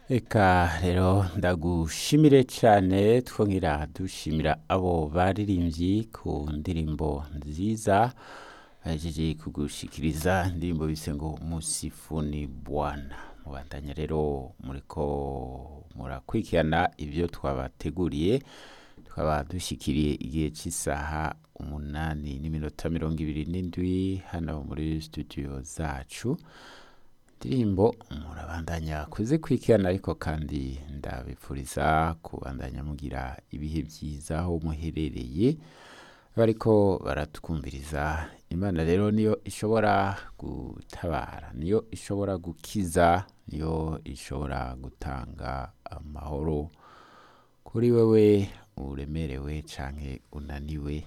Eka rero ndagushimire cyane twongera dushimira abo baririmbyi ku ndirimbo nziza bahejeje kugushikiriza indirimbo bise ngo musifuni bwana mubandanya rero muriko murakurikirana ibyo twabateguriye tukaba dushyikiriye igihe cy'isaha umunani n'iminota mirongo ibiri n'indwi hano muri studio zacu indirimbo murabandanya kuzikurikirana ariko kandi ndabipfuriza kubandanya mugira ibihe byiza aho muherereye bariko baratwumviriza imana rero niyo ishobora gutabara niyo ishobora gukiza niyo ishobora gutanga amahoro kuri wewe uremerewe canke unaniwe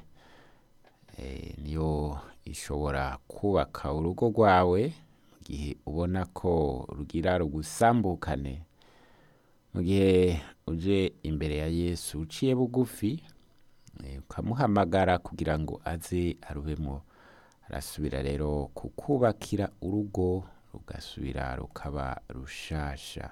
eh, niyo ishobora kubaka urugo rwawe mu gihe ubona ko rugira rugusambukane mu gihe uje imbere ya yesu uciye bugufi eh, ukamuhamagara kugira ngo aze arubemo arasubira rero kukubakira urugo rugasubira rukaba rushasha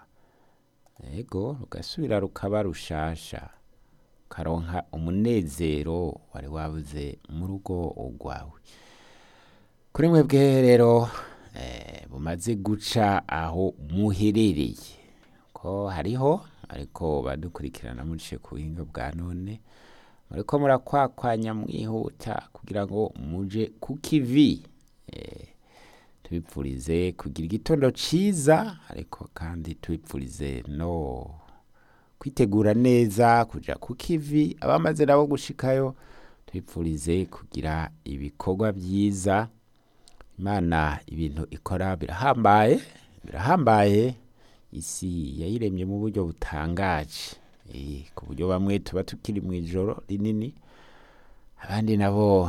ego rugasubira rukaba rushasha ukaronka umunezero wari wabuze mu rugo rwawe kuri mwebwe rero eh, bumaze guca aho muherereye ko hariho ariko badukurikirana muciye ku buhinga bwa none muriko murakwakwanya mwihuta kugira ngo muje ku kivi eh, tubipfurize kugira igitondo ciza ariko kandi tubipfurize no kwitegura neza kuja ku kivi abamaze nabo gushikayo tubipfurize kugira ibikorwa byiza imana ibintu ikora birahambaye birahambaye isi yayiremye mu buryo butangaje Eh, ku buryo bamwe tuba tukiri mu ijoro rinini abandi nabo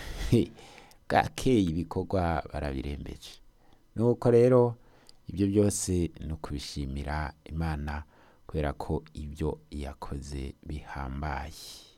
bwakeye ibikorwa barabirembeje nuko rero ibyo byose ni ukubishimira imana kubera ko ibyo yakoze bihambaye